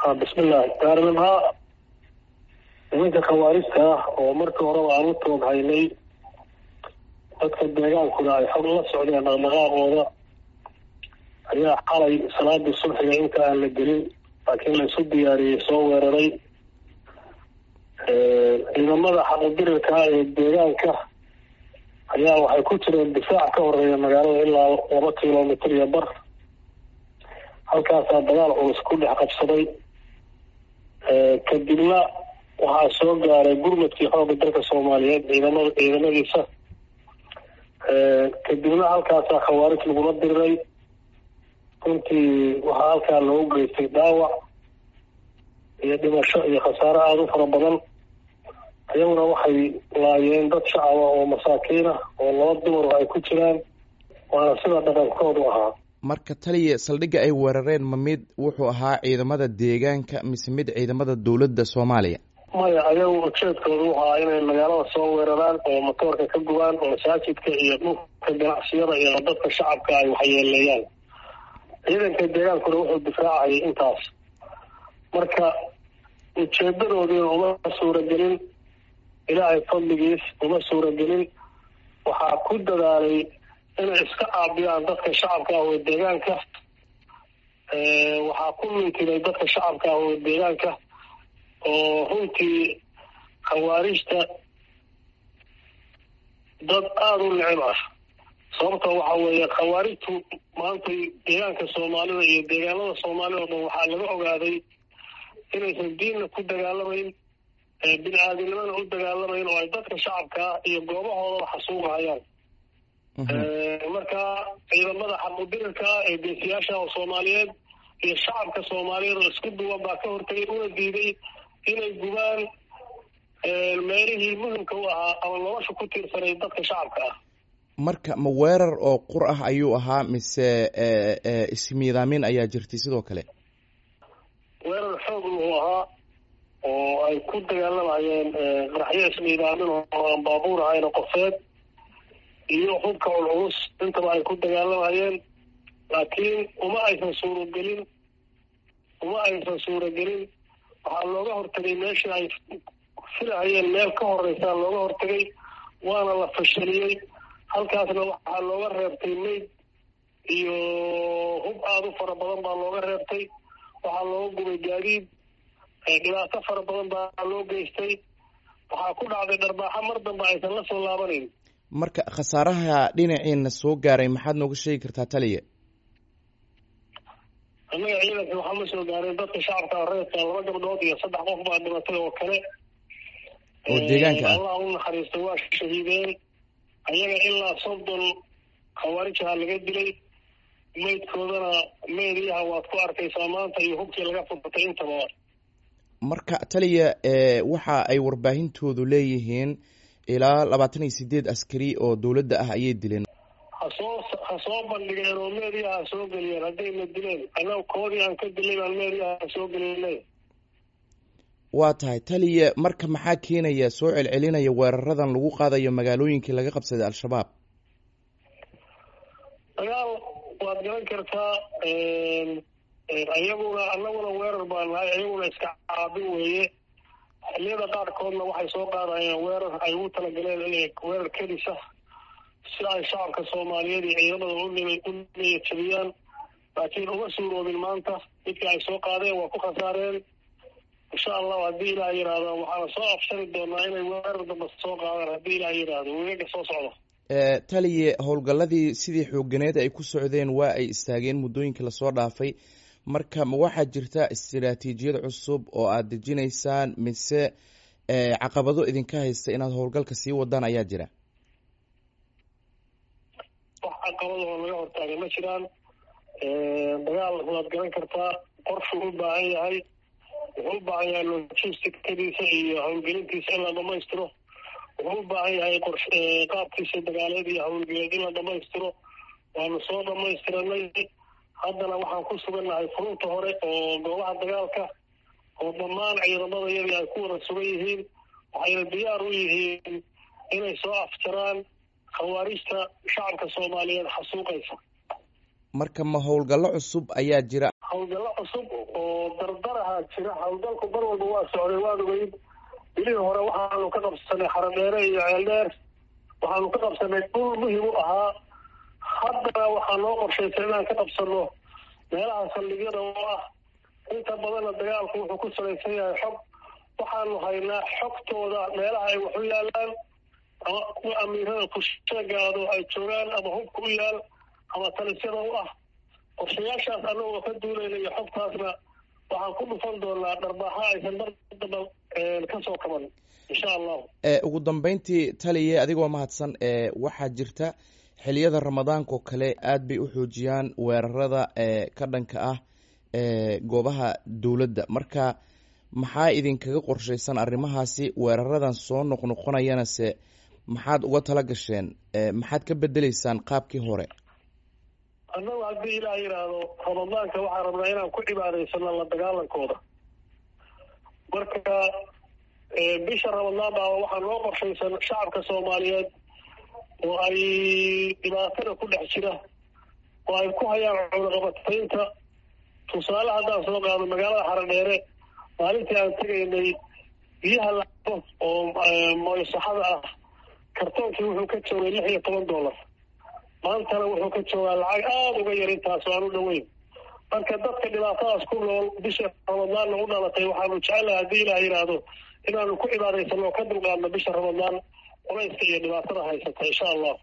bismillahi gaarnimha nimanka khawaarijta ah oo markii horeba aan u toog haynay dadka deegaankuna ay xog la socdeen dhaqdhaqaaqooda ayaa xalay salaadii subxiga inta aan la gelin laakiin la isu diyaariyey soo weeraray ciidamada xaqudirirka ee deegaanka ayaa waxay ku jireen difaac ka horeeya magaalada ilaa laba kilomitr iyo bar halkaasaa dagaal culus ku dhex qabsaday kadibna waxaa soo gaaray gurmadkii xoogga dalka soomaaliyeed ciidamada ciidamadiisa kadibna halkaasaa khawaarij lagula diriray runtii waxaa halkaa loogu geystay dhaawac iyo dhimasho iyo khasaare aada u fara badan iyaguna waxay laayeen dad shacaba oo masaakiin ah oo laba dumar ay ku jiraan waana sida dhaqankoodu ahaa marka taliya saldhigga ay weerareen ma mid wuxuu ahaa ciidamada deegaanka mise mid ciidamada dowladda soomaaliya maya ayagu ujeedkoodu wuxu ahaa inay magaalada soo weeraraan oo matoorka ka gubaan oo masaajidka iyo dhulka ganacsiyada iyo dadka shacabka ay waxyeeleeyaan ciidanka deegaankuna wuxuu difaacayay intaas marka ujeedadoodiina uma suuragelin ilaahay fadligiis uma suuragelin waxaa ku dadaalay inay iska caabiyaan dadka shacabka ah oo deegaanka waxaa ku mintiday dadka shacabka ah oo deegaanka oo runtii khawaarijta dad aada u necib ah sababta waxa weeye khawaarijtu maanta deegaanka soomaalida iyo deegaanada soomaalida o dhan waxaa laga ogaaday inaysan diinna ku dagaalamayn bini aadamnimada u dagaalamayn oo ay dadka shacabka iyo goobahoodaba xasuugahayaan marka ciidamada xaqudirirka ah ee geesiyaasha oo soomaaliyeed iyo shacabka soomaaliyeed oo isku duwan baa ka hortagay una diiday inay gubaan meelihii muhimka u ahaa ama nolosha ku tiirsanay dadka shacabka ah marka ma weerar oo qur ah ayuu ahaa mise ismiidaamin ayaa jirtay sidoo kale weerar xoog wuxuu ahaa oo ay ku dagaalamayeen qaraxyo ismiidaamin oo aan baabuur ahayn qofeed iyo hubka culculus intaba ay ku dagaalamayeen laakiin uma aysan suuragelin uma aysan suuragelin waxaa looga hortagay meeshii ay filahayeen meel ka horeysaa looga hortagay waana la fashaliyey halkaasna waxaa looga reebtay mayd iyo hub aada u fara badan baa looga reebtay waxaa looga gubay gaadiid dhibaato fara badan baa loo geystay waxaa ku dhacday dharbaaxo mar dambe aysan la soo laabanayn marka khasaaraha dhinaciina soo gaaray maxaad nooga sheegi kartaa taliya annaga ciidanka waxaa ma soo gaaray dadka shacabka reedka laba gabdhood iyo saddex qof baa dhimatay oo kale oo deegaanka ah allah u naxariista waa shahiideen ayaga ilaa soddon khawaarijaha laga dilay maydkoodana meediyaha waad ku arkaysaa maanta iyo hubkii laga furtay intaba marka taliya waxa ay warbaahintoodu leeyihiin ilaa labaatan iyo sideed askari oo dowladda ah ayay dileen hasoo ha soo bandhigeen oo meediyaha ha soo geliyeen haddayna dileen annaga koodii aan ka dilay baan meediyaha ha soo gelina waa tahay taliya marka maxaa keenaya soo celcelinaya weeraradan lagu qaadayo magaalooyinkii laga qabsaday al-shabaab dagaal waad garan kartaa iyaguna annaguna weerar baan nahay iyaguna iska caabin weeye xilliyada qaarkoodna waxay soo qaadayeen weerar ay ugu talagaleen inay weerar kedisa si ay shacabka soomaaliyeed iyo ciidamada u niyajabiyaan laakiin uma suuroobin maanta midka ay soo qaadeen waa ku khasaareen insha allahu haddii ilaah yidhaahdo waxaana soo afshari doonaa inay weerar damba soo qaadaan haddii ilaah yidhaahdo wegaga soo socda taliye howlgalladii sidii xooganeed ay ku socdeen waa ay istaageen muddooyinkii lasoo dhaafay marka ma waxaa jirta istiraatiijiyad cusub oo aada dejinaysaan mise caqabado idinka haysta inaad howlgalka sii wadaan ayaa jira wax caqabado oo laga hortaaga ma jiraan dagaal waad garan kartaa qorshuu u baahan yahay wuxuu u baahan yahay logisticadiisa iyo howlgelintiisa in la dhamaystiro wuxuu u baahan yahay qors qaabkiisa dagaaleed iyo howlgeleed in la dhamaystiro waanu soo dhamaystiranay haddana waxaan ku sugannahay furunta hore oo goobaha dagaalka oo dhammaan ciidamadayadii ay ku wada sugan yihiin waxayna diyaar u yihiin inay soo afjaraan khawaarijta shacabka soomaaliyeed xasuuqaysa marka ma howlgallo cusub ayaa jira howlgallo cusub oo dardaraha jira howlgalku mar walba waa socday waad ogeyd bilihii hore waxaanu ka qabsanay xaradheere iyo ceeldheer waxaanu ka qabsanay dhul muhim u ahaa haddana waxaa noo qorshaysan inaan ka qabsano meelaha saldhigyada oo ah inta badanna dagaalku wuxuu ku salaysan yahay xog waxaanu haynaa xogtooda meelaha ay wax u yaalaan ama kuwa amiirada kusheegaado ay joogaan ama hubka u yaal ama talisyada u ah qorshayaashaas annagoo ka duulayna iyo xogtaasna waxaan ku dhufan doonaa dharbaaxa aysan mar damba kasoo kaban insha allahu ugu dambeyntii taliye adigoo mahadsan waxaa jirta xiliyada ramadaanka oo kale aad bay u xoojiyaan weerarada ka dhanka ah goobaha dowladda marka maxaa idinkaga qorshaysan arrimahaasi weeraradan soo noqnoqonayana se maxaad uga tala gasheen maxaad ka bedeleysaan qaabkii hore annagu haddii ilaah yidhaahdo ramadaanka waxaan rabnaa inaan ku cibaadaysano la dagaalankooda marka bisha ramadaan baa waxaa noo qorshaysan shacabka soomaaliyeed oo ay dhibaatada ku dhex jira oo ay ku hayaan cunaqabataynta tusaale haddaan soo qaado magaalada xaradheere maalintii aan tegaynay biyaha lacabo oo moysaxada ah kartoonkii wuxuu ka joogay lix iyo toban dollar maantana wuxuu ka joogaa lacag aada uga yar intaas oo aan u dhoweyn marka dadka dhibaatadaas ku nool bisha ramadaanna u dhalatay waxaanu jecelahay haddii ilaah yidhaahdo inaanu ku cibaadaysano oo ka dulqaadno bisha ramadaan culayska iyo dhibaatada haysata insha allah